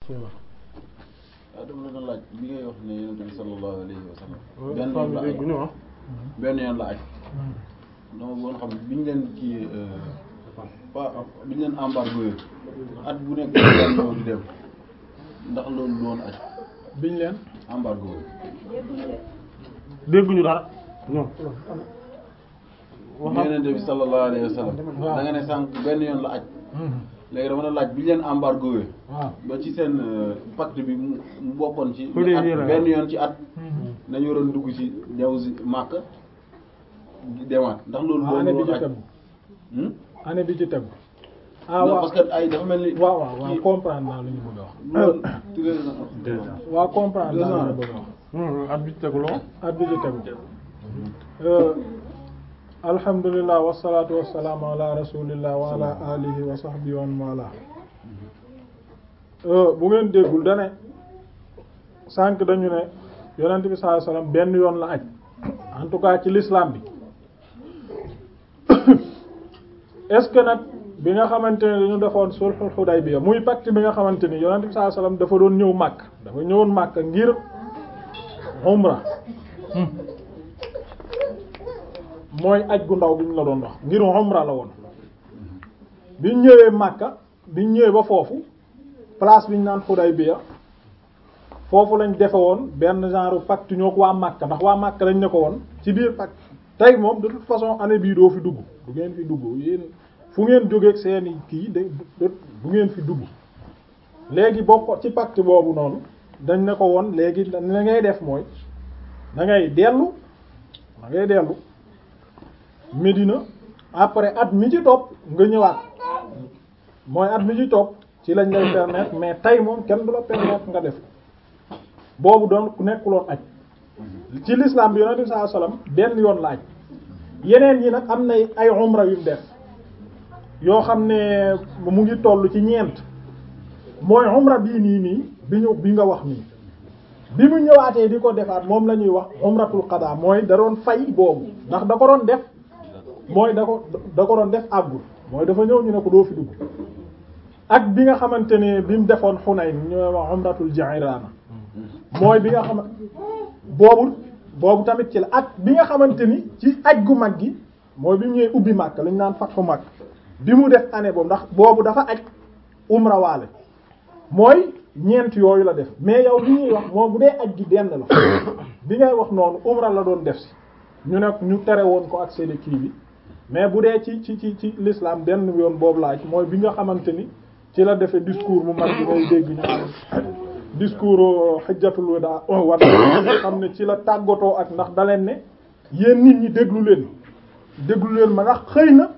waaw dama la doon laaj bi ngay wax ne yonent bi sallallahu alayhi wa sallam benn femme yoon la bi aj dégg ñu wax benn yoon la aj dama bëggoon xam biñ leen kii pas biñ leen embargo yi at bu nekk daan ñëw di dem ndax loolu du woon aj biñ leen embargo yi dégguñu dara non waxam yonent bi sallallahu alayhi wa sallam waaw. da nga ne sànq benn yoon la aj léegi dama la laaj biñ leen embargo yi waaw ba ci seen euh, pacte bi mu mu bokkoon ci Fu dee at nii la. benn yoon ci at nañu waroon dugg ci ñëw si Màkka di demaat ndax loolu waaw année bi loolu ci aj tegu Hmm? année bi ci tegu ah non waaw parce que ay dafa mel ni waaw waaw waaw kii- comprendre naa lu ñu bëgg a wax loolu treize ans. Deux ans. waaw comprendre Deux naa ans. lu ñu bëgg a wax Hmm, at bi ci teguloo at bi ci tegu Euh, alhamdulillah wasalaatu wasalaamu ala rasulillah wa ala alihi wa sahbihi wa man wala Euh, bu ngeen déggul dane sànq dañu ne yonent bi sallallahu alayhi wasallam benn yoon la aj en tout cas ci l'islam bi est-ce que nag bi nga xamante ne dañu defoon sulhul Hudaybiya muy pacte bi nga xamante ni yonent bi sallallahu alayhi wasallam dafa doon ñëw Makka dafa ñëwoon Makka ngir umra mooy aj gu ndaw bi ñu la doon wax ngir umra la woon biñ ñëwee Makka biñ ñëwee ba foofu place biñ naan Hudaybiya foofu lañ defe woon benn genre pacte ñoo ko waa Makka ndax waa Makka lañ ne ko woon ci biir pacte tey moom de toute façon année bii doo fi dugg du ngeen fi dugg yéen fu ngeen jógeeg seeni kii de du du ngeen fi dugg léegi bokk ci pacte boobu noonu dañ ne ko woon léegi la ngay def mooy da ngay dellu da ngay dellu Médina après at mi ci topp nga ñëwaat mooy at mi ci topp ci lañ lay permettre mais tey moom kenn du la permettre nga def boobu doon ku nekkuloon aj ci l'islam bi yonent bi sallallahu alayhi wasallam benn yoon la aj yeneen yi nag am na ay umra yu mu def yoo xam ne mu ngi toll ci ñeent mooy umra bii nii nii bi ñu bi nga wax nii bi mu ñëwaatee di ko defaat moom la ñuy wax umratul qada mooy da doon fay boobu ndax da ko doon def mooy da ko da ko doon def àggul mooy dafa ñëw ñu ne ko doo fi dugg ak bi nga xamante ne bi mu defoon Hunayn ñooy wax umratul Ji'rana mooy bi nga xam boobu boobu tamit ci la ak bi nga xamante ni ci aj gu mag gi mooy bi mu ñëwee ubbi Makka lañu naan fatxu Makka bi mu def année boobu ndax boobu dafa aj umra waale mooy ñeent yooyu la def mais yow li ñuy wax moom bu dee aj gi benn la bi ngay wax noonu umra la doon def si ñu ne ñu tere woon ko ak seen kii bi mais bu dee ci ci ci ci l'islam benn yoon boobu la aj mooy bi nga xamante ni ci la defee discours mu mag bi ngay dégg ñu am discours hajjatul wada wada xam ne ci la tàggatoo ak ndax da leen ne yéen nit ñi déglu leen déglu leen ma ndax xëy na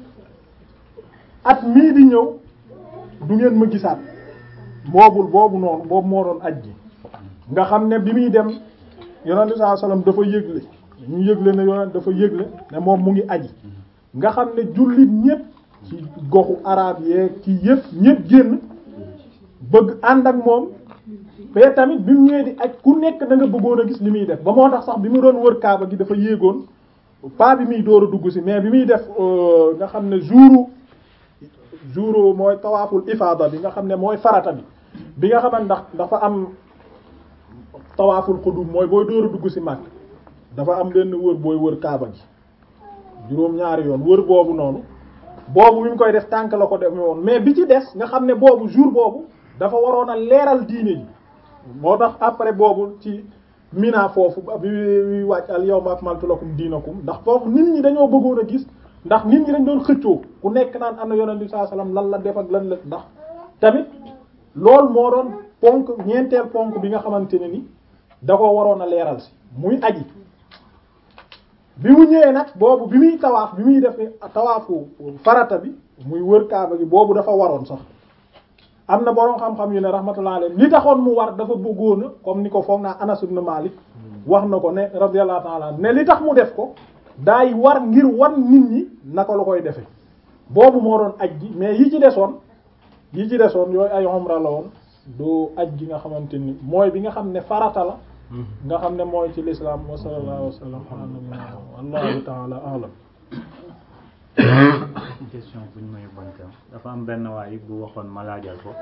at mii di ñëw du ngeen ma gisaat boobul boobu noonu boobu moo doon aj gi nga xam ne bi muy dem yonent sallallahu alayhi wasallam dafa yëgle ñu yëgle ne yonent dafa yëgle ne moom mu ngi aji nga xam ne jullit ñépp ci goxu arab yee ci yépp ñépp génn bëgg ànd ak moom mais tamit bi mu ñëwee di aj ku nekk da nga bëggoon a gis li muy def ba moo tax sax bi mu doon wër kaaba gi dafa yéegoon pas bi muy door a dugg si mais bi muy def nga xam ne jouru jouru mooy tawaaful ifaada bi nga xam ne mooy farata bi bi nga xamante ndax dafa am tawaaful xudum mooy booy door a dugg si mag dafa am benn wër booy wër kaaba gi juróom ñaari yoon wër boobu noonu boobu bi mu koy def tànk la ko def woon mais bi ci des nga xam ne boobu jour boobu dafa waroon a leeral diine ji moo tax après boobu ci mina foofu bi bi wàcc al yawma akmaltu lakum diinakum ndax foofu nit ñi dañoo bëggoon a gis ndax nit ñi dañ doon xëccoo ku nekk naan am na yonent bi sallallahu alayhi wasallam lan la def ak lan la ndax tamit loolu moo doon ponk ñeenteel ponk bi nga xamante ne ni da ko waroon a leeral si muy aji bi mu ñëwee nag boobu bi muy tawaaf bi muy def tawaafu farata bi muy wër kaaba gi boobu dafa waroon sax am na boroom xam-xam yu ne rahmatullah alayhi li taxoon mu war dafa bëggoon a comme ni ko foog naa Anas ibn Malik wax na ko ne radiyallahu ta'ala ne li tax mu def ko daay war ngir wan nit ñi naka la koy defe boobu moo doon aj gi mais yi ci desoon yi ci desoon yooyu ay umra la woon du aj gi nga xamante ni mooy bi nga xam ne farata la nga xam ne mooy ci l'islam wa sallallahu wa sallam ala nabiyyina wallahu ta'ala a'lam question bu ñu may bonka dafa am benn waay bu waxoon ma laajal ko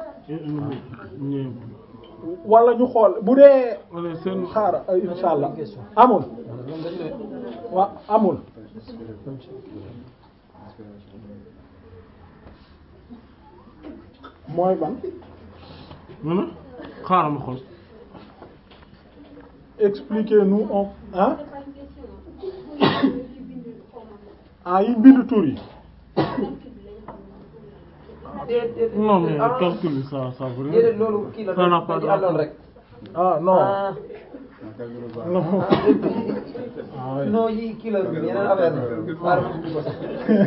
wala ñu xool bu dee wala seen xaara insha allah amul wa amul mooy ban mën a xaaral ma xool expliquez-nous on ah ah yi bind tur yi non mais calcul bi ça ça veut déedéet rien loolu kii la Ça n'a dañ pas ci de àlloon rapport. rek. ah non ah non ah oui. non yii kii la yeneen affaire la. xaaral ma ubbi ko sax.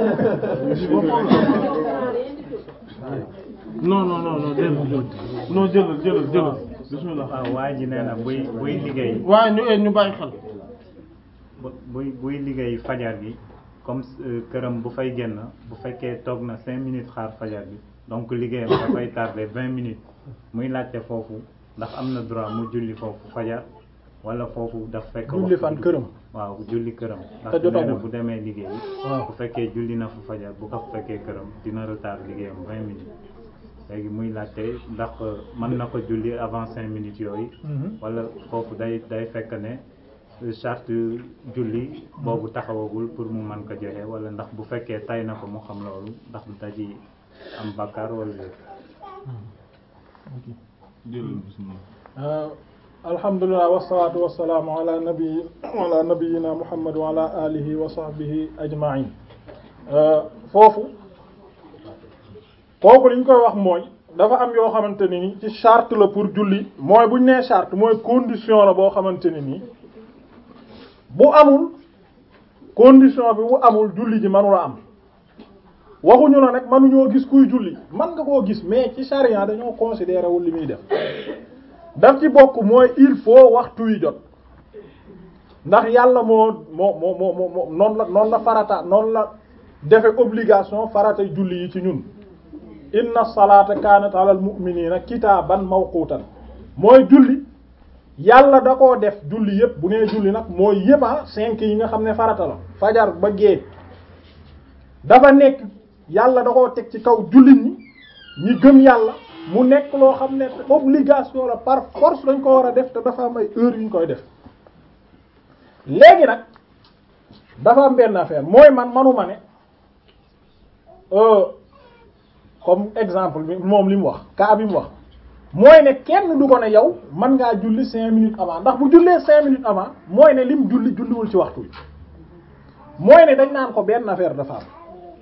non non non non jëlal jëlal non jëlal jëlal jëlal bismillah waaw waa ji nee na buy buy liggéey waaye ñu eh, ñu bàyyi xel bu- buy buy liggéey fajar gi comme euh, këram bu fay génn bu fekkee toog na cinq minutes xaar fajar gi donc liggéeyam dafay tardé vingt minutes muy laajte foofu ndax am na droit mu julli foofu fajar wala foofu daf fekk julli waxtu fan bi- këram waaw julli këram ndax Te nee na jotagul. bu demee liggéey waaw bu fekkee julli na fu fajar bu ko fekkee këram dina retard liggéeyam vingt minutes léegi muy laajte ndax euh, mën na ko julli avant cinq minutes yooyu Mhm. wala foofu day day fekk ne euh, charte julli boobu taxawagul pour mu mën ko joxe wala ndax bu fekkee tay na ko mu xam loolu ndax daji am bakkaar wala déet jëlal bismillah Euh, alhamdulilah wasalaatu wasalaamu ala nabi ala nabiyina muhammad wa ala alihi wa sahbihi ajmain Euh, foofu kooku li ñu koy wax mooy dafa am yoo xamante ne ni ci charte la pour julli mooy bu ñu nee charte mooy condition la boo xamante ne nii bu amul condition bi bu amul julli ji mënula am waxuñu la nag mënuñoo gis kuy julli man nga koo gis mais ci charia dañoo considéré wul li muy def daf ci bokk mooy il faut waxtu wi jot ndax yàlla moo moo moo moo moo moo noonu la noonu la farata noonu la defe obligation farata julli yi ci ñun inna salata kanat alal mu'minina kitaaban mawqutan mooy julli yàlla da koo def julli yépp bu nee julli nag mooy yépp ah cinq yi nga xam ne farata la fajar ba gée dafa nekk yàlla da koo teg ci kaw jullit ñi ñi gëm yàlla mu nekk loo xam ne obligation la par force dañ ko war a def te dafa am ay heures yu ñu koy def léegi nag dafa am benn affaire mooy man manuma ne euh, comme exemple bi moom li mu wax cas bi mu wax mooy ne kenn du ko ne yow mën ngaa julli cinq minutes avant ndax bu jullee cinq minutes avant mooy ne lim julli julliwul ci waxtu wi mooy ne dañ naan ko benn affaire dafa am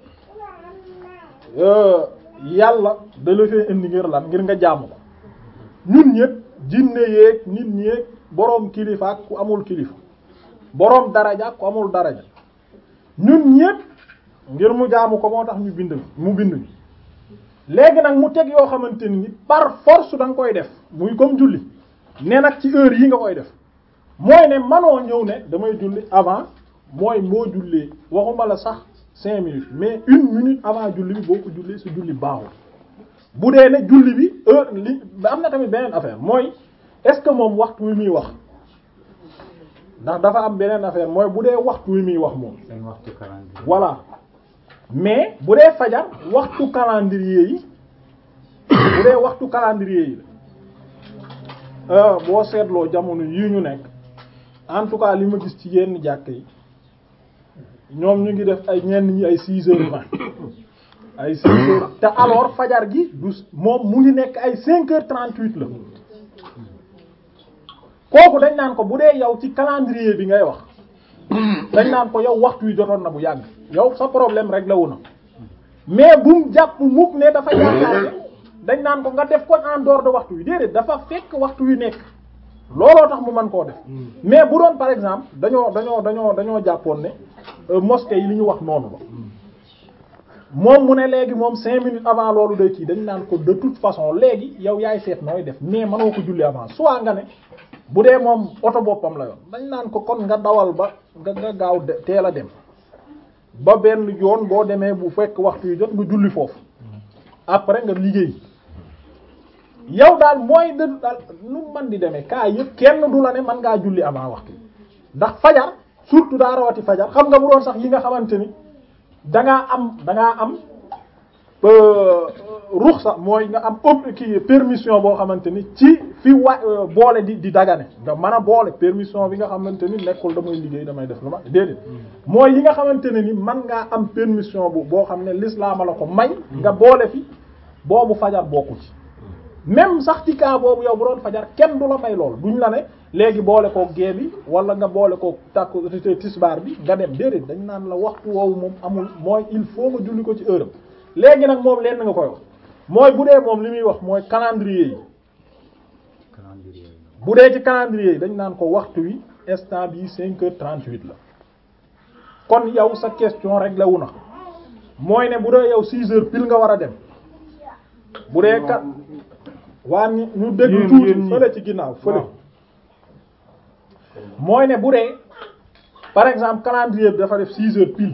euh, yàlla da la fee indi ngir lan ngir nga jaamu ko ñun ñëpp jinne yeeg nit ñeeg boroom kilifa ak ku amul kilifa boroom daraja ak ku amul daraja ñun ñëpp ngir mu jaamu ko moo tax ñu bind mu bind ñu léegi nag mu teg yoo xamante ni par force da nga koy def muy comme julli ne nag ci heure yi nga koy def mooy ne manoo ñëw ne damay julli avant mooy moo jullee waxuma la sax cinq minutes mais une minute avant julli bi boo ko jullee sa julli baaxul bu dee ne julli bi heure li am na tamit beneen affaire mooy est-ce que moom waxtu wi muy wax ndax dafa am beneen affaire mooy bu dee waxtu wi muy wax moom seen waxtu calendrier voilà mais bu dee fajar waxtu calendrier yi bu dee waxtu calendrier yi la boo seetloo jamono yii ñu nekk en tout cas li ma gis ci yenn jàkk yi ñoom ñu ngi def ay ñenn ñi ay six heures vingt ay six heures te alors fajar gi du moom mu ngi nekk ay cinq heures trente-huit la kooku dañ naan ko bu dee yow ci calendrier bi ngay wax dañ naan ko yow waxtu wi jotoon na bu yàgg yow sa problème rek la wu na mais bu mu jàpp mukk ne dafa yaakaar ne dañ naan ko nga def ko en dehors de waxtu wi déedéet dafa fekk waxtu wi nekk looloo tax mu mën koo def mais bu doon par exemple dañoo dañoo dañoo dañoo jàppoon ne mosquée yi li ñu wax noonu la moom mu ne léegi moom cinq minutes avant loolu day kii dañ naan ko de toute façon léegi yow yaay seet nooy def mais mënoo ko julli avant soit nga ne bu dee moom oto boppam la yoon dañ naan ko kon nga dawal ba nga nga gaaw de teel a dem ba benn yoon boo demee bu fekk waxtu yu jot nga julli foofu après nga liggéey yow daal mooy de daal nu man di demee kaa yëpp kenn du la ne man ngaa julli avant waxtu ndax fajar surtout daa rawati fajar xam nga bu doon sax yi nga xamante ni dangaa am dangaa am ruxsa mooy nga am ob kii permission boo xamante ni ci fi wa boole di di dagane nga mën a boole permission bi nga xamante ni nekkul damay liggéey damay def lu ma déedéet mooy yi nga xamante ne ni man ngaa am permission bu boo xam ne l'islam la ko may nga boole fi boobu fajar bokku ci même sax ci cas boobu yow bu doon fajar kenn du la may lool duñ la ne léegi boole ko gée bi wala nga boole ko takku tisbaar bi nga dem déedéet dañ naan la waxtu woowu moom amul mooy il faut nga julli ko ci heure am léegi nag moom lenn nga koy wax mooy bu dee moom li muy wax mooy calendrier yi calendrier yi. bu dee ci calendrier yi dañ naan ko waxtu wi instant bi cinq heures trente-huit la kon yow sa question réglé wu na mooy ne bu dee yow six heures pile nga war a dem bu dee kat waa ñu ñu déglu Yéen- tuuti yéen ñi. fële ci ginnaaw fële waaw. mooy ne bu dee par exemple calendrier bi dafa def six heures pile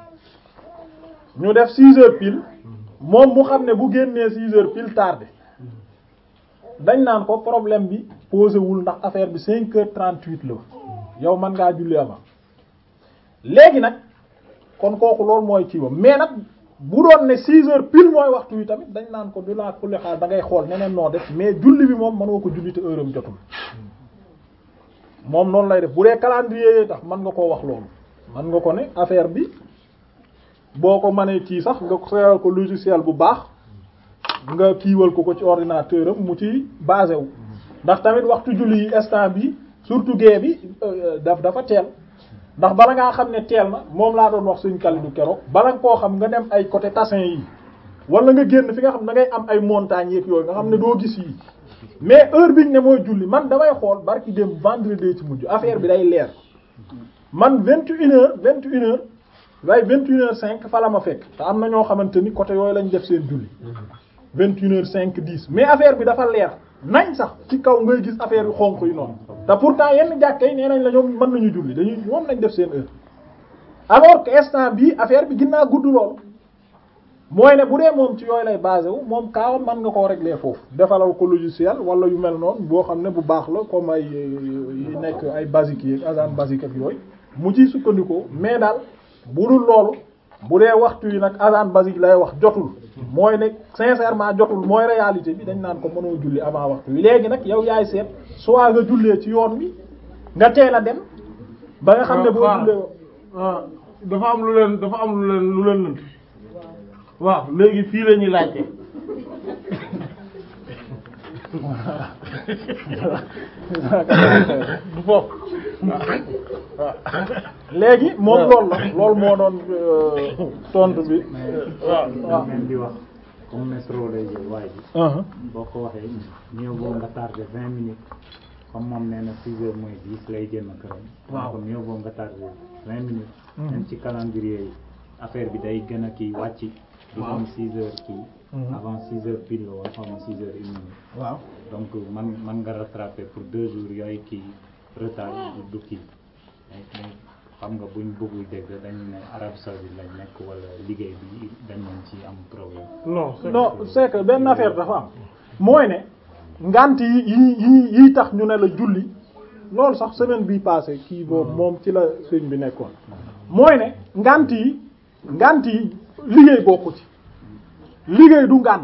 ñu def six heures pile moom mu xam ne bu génnee six heures pile tardé dañ naan ko problème bi posé wul ndax affaire bi cinq heures trente-huit la yow mën ngaa julli avant léegi nag kon kooku loolu mooy ci wam mais nag bu doon ne six heures pile mooy waxtu wi tamit dañ naan ko du laa kulli xaal da ngay xool neneen noo def mais julli bi moom mënoo ko julli te heure am jotul moom noonu lay def bu dee calendrier yi tax mën nga koo wax loolu mën nga ko ne affaire bi boo ko mënee ci sax nga seeral ko logiciel bu baax nga kiiwal ko ko ci ordinateur am mu ci basé wu ndax tamit waxtu julli yi instant bi surtout gée bi euh, daf dafa teel ndax bala ngaa xam ne teel na moom laa doon wax suñ kalidu keroog bala nga koo xam nga dem ay côté Tassin yi wala nga génn fi nga xam da ngay am ay montagnes yeeg yooyu nga xam ne doo gis yi mais heure biñ ne mooy julli man damay xool barki dem vendredi ci mujj affaire bi day leer man vingt et une heures vingt et une heures waaye vingt et une heures cinq fa la ma fekk te am na ñoo xamante ni côté yooyu lañ def seen julli vingt et une heures cinq dix mais affaire bi dafa leer nañ sax ci kaw ngay gis affaire yu xonq yi noonu te pourtant yenn jàkka yi nee nañ la ñoom mën nañu julli dañuy moom lañ def seen heure alors que instant bii affaire bi ginnaa gudd lool mooy ne bu dee moom ci yooyu lay basé wu moom kaawam mën nga koo régler foofu defalal ko logiciel wala yu mel noonu boo xam ne bu baax la comme ay yi nekk ay basique yi agent basique ak yooyu mu ciy sukkandikoo mais daal bu dul loolu bu dee waxtu yi nag agent basique lay wax jotul mooy ne sincèrement jotul mooy réalité bi dañ naan ko mënoo julli avant waxtu wi léegi nag yow yaay seet soit nga jullee ci yoon bi nga teel a dem ba nga xam ne boo waaw jullee waaw dafa am lu leen dafa am lu leen lu leen lënt waaw léegi fii la ñuy laajte du foofu léegi moom loolu la loolu moo doon euh, tontu bi waaw waaw. même di wax comme métro lay jël waa ji Uh-huh. boo ko waxee mieux vaut nga tardé vingt minutes comme moom nee na six heures moins dix lay génn këram Waaw. donc mieux vaut nga tardé vingt minutes Mhm. même ci calendrier yi affaire bi day gën a kii wàcc du Waaw. comme six heures kii Mhm. avant six heures pile la woon xaw ma six heures une minute waaw donc man man nga rattraper pour deux jours yooyu kii retard du du kii mais mais xam nga buñ bëggul dégg dañu ne Arabie Saoudite lañ nekk wala liggéey bi dañ leen ci am problème non c'est non c'est que benn affaire dafa am mooy ne ngant yi yi yi yi tax ñu ne la julli loolu sax semaine bii passé kii boobu moom ci la sëñ bi nekkoon mooy ne ngant yi ngant yi liggéey bokku ci liggéey du ngant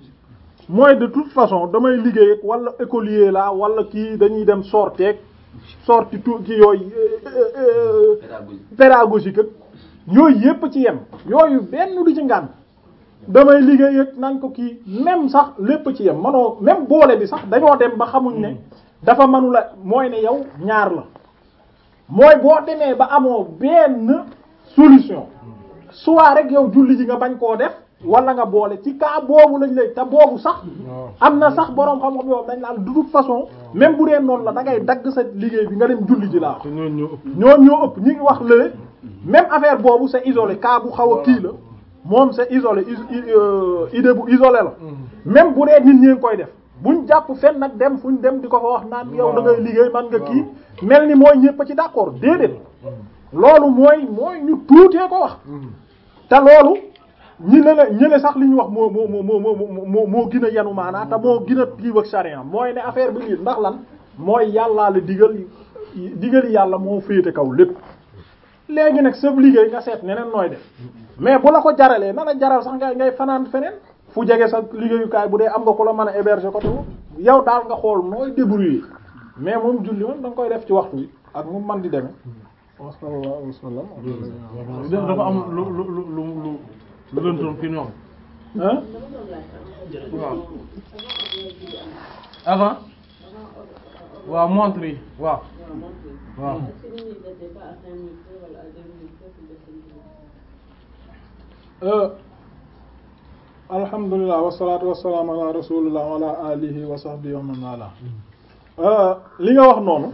mooy de toute façon damay liggéey ak wala écolier la wala kii dañuy dem sorteeg sorti tu ci yooyu euh, euh, pédagogique ak yooyu yépp ci yem yooyu benn du ci ngant damay liggéey ak nañ ko kii même sax lépp ci yem manoo même boole bi sax dañoo dem ba xamuñ ne dafa manula mooy ne yow ñaar la mooy boo demee ba amoo benn solution soit rek yow julli ji nga bañ koo def wala nga boole ci cas boobu lañ lay te boobu sax am na sax boroom xam-xam yow dañ laal de toute façon même bu dee noonu la da ngay dagg sa liggéey bi nga dem julli ji laa te ñooñu ñoo ëpp ñoom ñoo ëpp ñi ngi wax lële même affaire boobu c'est isolé cas bu xaw a kii la moom c'est isolé is- i- euh, idée bu isolé la même bu dee nit ñi ngi koy def buñ jàpp fenn nag dem fuñ dem di ko fa wax naan yow da ngay liggéey man nga kii mel ni mooy ñëpp a ci d'accord déedéet loolu mooy mooy ñu tuutee ko wax te loolu ñi ne la ñi ne sax li ñu wax moo moo moo moo moo moo moo gën a yanu maanaa te moo gën a kii ak charia mooy ne affaire bi lii ndax lan mooy yàllaa la digal digali yàlla moo féete kaw lépp léegi nag sa liggéey nga seet neneen nooy def mais bu la ko jaralee na la jaral sax ngay ngay fanaan feneen fu jege sa liggéeyukaay bu dee am nga ku la mën a héberger côté yow daal nga xool nooy débrouiller mais moom julli moom da nga koy def ci waxtu wi ak mu man di demee wasallallahu wasallam dafa am lu lu lu lu lu lu lëntoon fi ñoom hein waaw avant waaw montre yi waaw waaw Euh, alhamdulilah wasalaatu wasalaam ala rasulillah wa ala alihi wa sahbihi wa man wala Euh, li nga wax noonu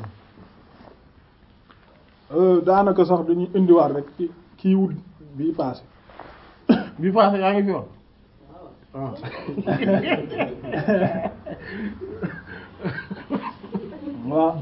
euh, daanaka sax dañuy indiwaat rek ci kii wut bii passé bi passé yaa ngi fi woon waaw waaw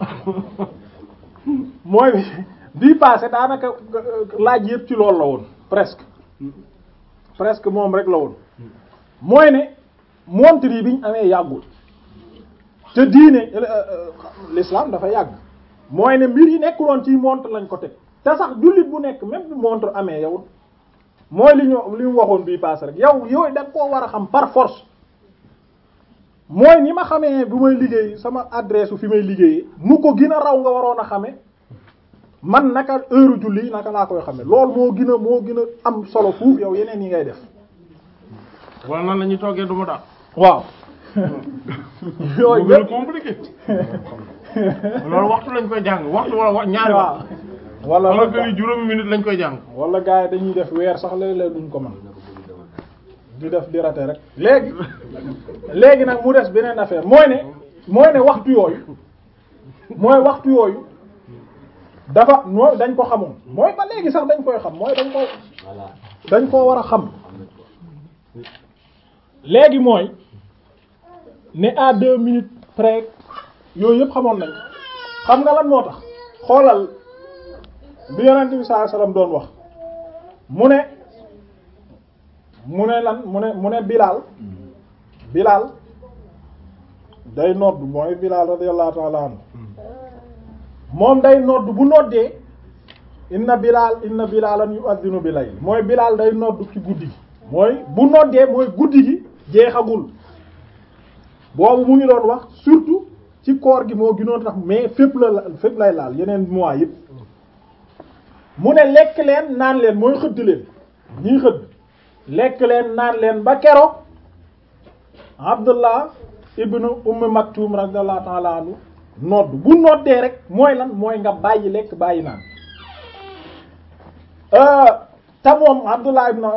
mooy bii passé daanaka laaj yëpp ci loolu la woon presque presque moom rek la woon mooy ne montre yi bi ñu amee yàggul te diine l'islam dafa yàgg mooy ne mbir yi nekkuloon ci montre lañ ko teg te sax jullit bu nekk même bu montre amee yow mooy li ñu li mu waxoon bii passé rek yow yooyu da nga koo war a xam par force mooy ni ma xamee bu may liggéey sama adresse su fi may liggéeyee mu ko gën a raw nga waroon a xame man naka heure julli naka laa koy xame loolu moo gën a moo gën a am solo fuuf yow yeneen yi ngay def wala nan la ñuy toggee du ma daal waaw moo yooyu gën a yëpp compliqué loolu waxtu lañ koy jàng waxtu wala wa- ñaari waaw waxtu wala wala que ni juróomi minute lañ koy jàng wala gars yi dañuy def weer sax léeg-léeg duñ ko mën di def di rater rek léegi léegi nag mu des beneen affaire mooy ne mooy ne waxtu yooyu mooy waxtu yooyu dafa mooy dañ ko xamoon mooy ba léegi sax dañ koy xam mooy dañ ko dañ koo war a xam léegi mooy ne à deux minutes près yooyu yëpp xamoon nañ xam nga lan moo tax xoolal bi yonent bi sallallahu alayhi wasallam doon wax mu ne mu ne lan mu ne mu ne Bilal Bilal day nodd mooy Bilal radiyallahu ta'ala anhu moom day nodd bu noddee inna Bilal inna Bilalan yu'adhdhinu bil layl mooy Bilal day nodd ci guddi gi mooy bu noddee mooy guddi gi jeexagul boobu mu ngi doon wax surtout ci koor gi moo gënoon tax mais fépp la la fépp lay laal yeneen mois yëpp mu ne lekk leen naan leen mooy xëdd leen ñiy xëdd lekk leen naan leen ba keroog Abdullah ibnu Umm Maktum radiyallahu ta'ala anhu nodd bu noddee rek mooy lan mooy nga bàyyi lekk bàyyi naan te moom Abdullah ibnu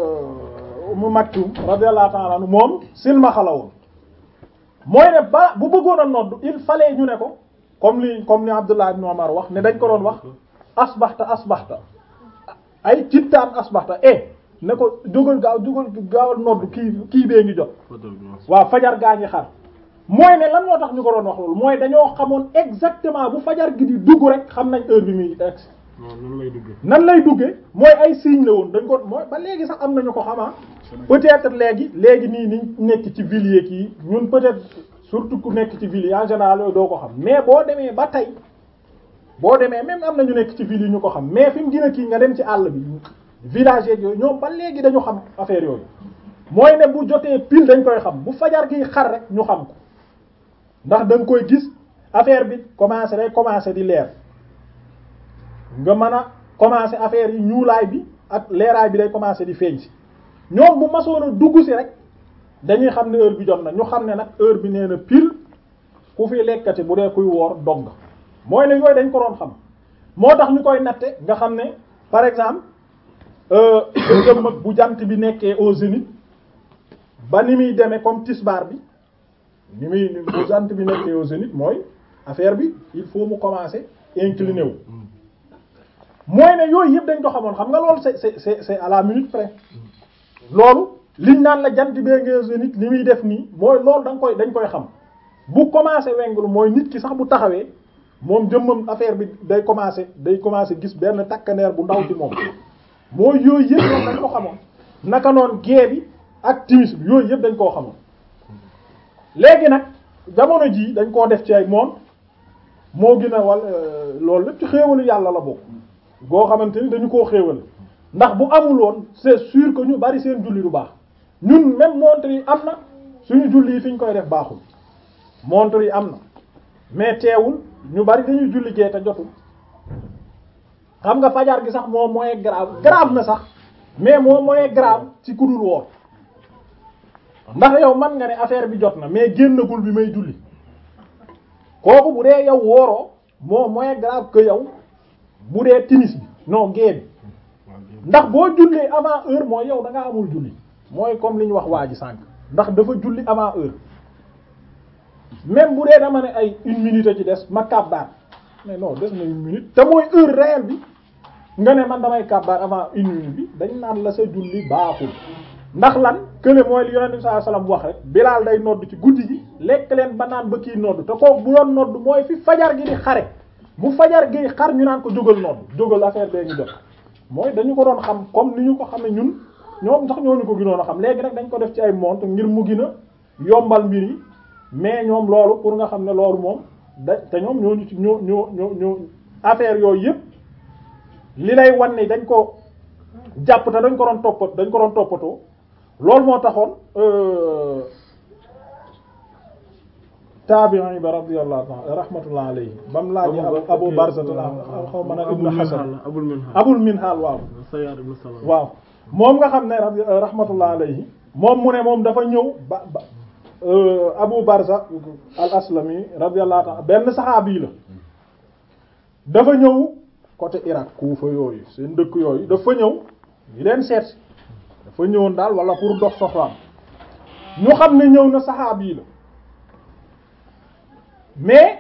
Umm Maktum radiyallahu ta'ala anhu moom silmaxa la woon mooy ne ba bu bëggoon a nodd il fallait ñu ne ko comme li comme ni Abdullah ibn Umar wax ne dañ ko doon wax asbaxta asbaxta ay cittaan asbaxta eh ne ko jógal gaaw jógal gaawal nodd kii kii bee ngi jot waaw fajar gaa ngi xar mooy ne lan moo tax ñu ko doon wax loolu mooy dañoo xamoon exactement bu fajar gi di dugg rek xam nañ heure bi muy ex nan lay duggee nan lay duggee mooy ay signe la woon dañ ko mooy ba léegi sax am nañu ko xamaa peut-être léegi léegi nii ni nekk ci ville yeeg yi ñun peut-être surtout ku nekk ci ville yi en général yooyu doo ko xam mais boo demee ba tey boo demee même am na ñu nekk ci ville yi ñu ko xam mais fi mu gën a kii nga dem ci àll bi village yeeg yooyu ñoom ba léegi dañu xam affaire yooyu mooy ne bu jotee pile dañ koy xam bu fajar gi xar rek ñu xam ko ndax da nga koy gis affaire bi commencé day commencé di leer nga mën a commencé affaire yi ñuulaay bi ak leeraay bi day commencé di feeñ si ñoom bu masoon a dugg si rek dañuy xam ne heure bi jot na ñu xam ne nag heure bi nee na pile ku fi lekkati bu dee kuy woor dog nga mooy ne yooyu dañ ko doon xam moo tax ñu koy natte nga xam ne par exemple jëm mag bu jant bi nekkee au zénith ba ni muy demee comme tisbaar bi ni muy bu jant bi nekkee au zénith mooy affaire bi il faut mu commencer incliné wu mooy ne yooyu yëpp dañ ko xamoon xam nga loolu c'est c'est c'est c'est à la minute près loolu liñ naan la jant bee ngee zénith li muy def nii mooy loolu da nga koy dañ koy xam bu commencé wenglu mooy nit ki sax bu taxawee moom jëmmam affaire bi day commencé day commencé gis benn takkandeer bu ndaw ci moom mooy yooyu yëpp ñoom dañ ko xamoon naka noon gée bi ak timis bi yooyu yëpp dañ koo xamoon léegi nag jamono jii dañ koo def ci ay moom moo gën a wal loolu lépp ci xéewalu yàlla la bokk goo xamante ni dañu koo xéewal ndax bu amul woon c'est sûr que ñu bari seen julli du baax ñun même montre yi am na suñu julli yi fi ñu koy def baaxul montre yi am na mais teewul ñu bari dañuy julli gee te jotul xam nga fajar gi sax moo moins grave grave na sax mais moo moins grave ci kudul woor ndax yow man nga ne affaire bi jot na mais génnagul bi may julli kooku bu dee yow wooroo moo moins grave que yow bu dee timis bi non gée bi ndax boo jullee avant heure mooy yow da nga amul julli mooy comme li ñu wax waa ji sànq ndax dafa julli avant heure même bu dee dama ne ay une minute ci des ma kàbbaar mais non des na une minute te mooy heure réelle bi nga ne man damay kàbbaar avant une minute bi dañ naan la sa julli baaxul ndax lan kële mooy li yonent bi sallallahu alayhi wasallam wax rek Bilaal day nodd ci guddi gi lekk leen ba naan ba kii nodd te kooku bu doon nodd mooy fi fajar gi di xare bu fajar gi xar ñu naan ko jógal nodd jógal affaire bee ngi jot mooy dañu ko doon xam comme ni ñu ko xamee ñun ñoom sax ñooñu ko gënoon a xam léegi nag dañ ko def ci ay montre ngir mu gën a yombal mbir yi mais ñoom loolu pour nga xam ne loolu moom da te ñoom ñooñu ci ñoo ñoo ñoo ñoo affaire yooyu yëpp li lay wan ni dañ ko jàpp te dañ ko doon toppat dañ ko doon toppatoo loolu moo taxoon taabi'i ba radiyallahu ta'ala rahmatullah alayhi ba mu laaj Abu Barza xaw ma na Ibn Hasan Abul Minhal Abul Minhal waaw Sayyar ibn Salam waaw moom nga xam ne radi rahmatullah alayhi moom mu ne moom dafa ñëw ba ba Abu Barza al Aslami radiyallahu ta'ala benn saxaabi la dafa ñëw côté Irak Kufa yooyu seen dëkk yooyu dafa ñëw ñu leen seet dafa ñëwoon daal wala pour dox soxlaam ñu xam ne ñëw na saxaabi la mais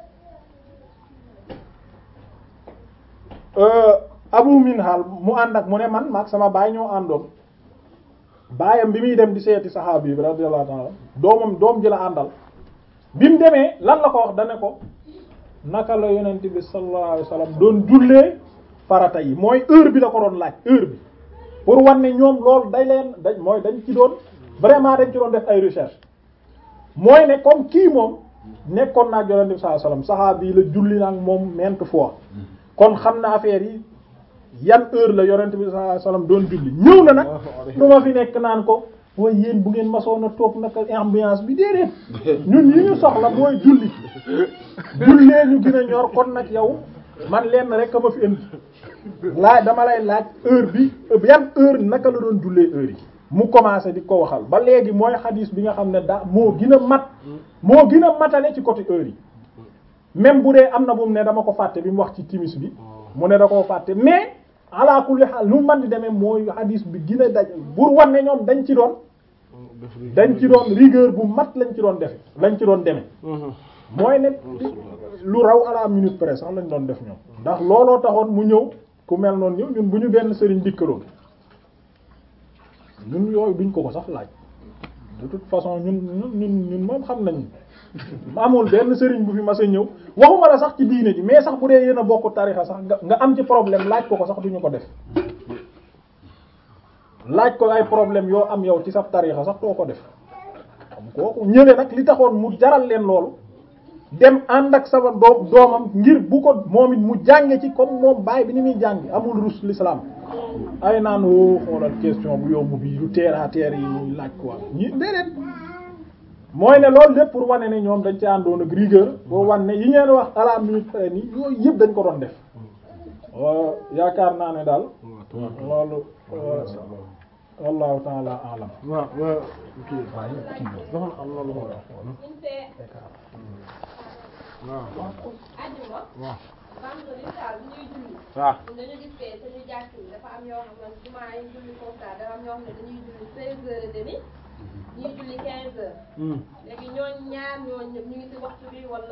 Abu Minhal mu ànd ak mu ne man maag sama baay ñoo àndoon baayam bi muy dem di seeti saxaabi bi radiyallahu ta'ala doomam doom ji la àndal bi mu demee lan la ko wax dane ko naka la yonent bi sallallahu alayhi wasallam doon jullee farata yi mooy heure bi la ko doon laaj heure bi pour wan ne ñoom loolu day leen dañ mooy dañ ci doon vraiment dañ ci doon def ay recherche mooy ne comme kii moom nekkoon naa yonent bi sallallahu alayhi wasallam saxaabi la julli nag moom maintes fois kon xam na affaire yi yan heure la yonent bi sallallahu alayhi wasallam doon julli ñëw na nag du ma fi nekk naan ko mooy yéen bu ngeen masoon a toog naka ambiance bi déedéet ñun yi ñu soxla mooy julli jullee ñu gën a ñor kon nag yow man lenn rek a ma fi indi laaj dama lay laaj heure bi yan heure naka la doon jullee heure yi mu commencé di ko waxal ba léegi mooy xadiis bi nga xam ne daa moo gën a mat moo gën a matale ci côté heure yi même bu dee am na bu mu ne dama ko fàtte bi mu wax ci timis bi mu ne da koo fàtte mais ala kulli haal lu man di demee mooy xadiis bi gën a daj pour wan ne ñoom dañ ci doon dañ ci doon rigueur bu mat lañ ci doon defe lañ ci doon demee mooy ne lu raw à la minute près sax lañ doon def ñoom ndax looloo taxoon mu ñëw ku mel noonu ñëw ñun bu ñu benn sëriñ dikkaloon ñun yooyu duñ ko ko sax laaj de toute façon ñun ñun ñun ñun moom xam nañ amul benn sëriñ bu fi mas a ñëw waxuma la sax ci diine ji mais sax bu dee yéen a bokk tarixa sax nga nga am ci problème laaj ko ko sax duñu ko def laaj ko ay problème yoo am yow ci sa tarixa sax doo ko def xam kooku ñële nag li taxoon mu jaral leen loolu dem ànd ak sama doom doomam ngir bu ko moom it mu jànge ci comme moom baay bi ni muy jànge amul rus l'islam ay naan woo xoolal question bu yomb bi lu terre à terre yi muy laaj quoi ñi déedéet mooy ne loolu lépp pour wane ne ñoom dañ ci àndoon ak rigueur boo wane ne yi ngeen wax à la minute près ni yooyu yëpp dañ ko doon def yaakaar naa ne daal loolu wallahu ta'ala a'lam waaw waaw kii dafa am na lu ma wax waaw ajuma waaw vendredi daal bu ñuy julli waaw ñun dañu gis fee suñu jàkk yi dafa am yoo xam ne jumaa yi julli comme ça dafa am ñoo xam ne dañuy julli seize heures et demi ñuy julli quinze heures léegi ñooñ ñaar ñooñ ñëpp ñu ngi ci waxtu bi wala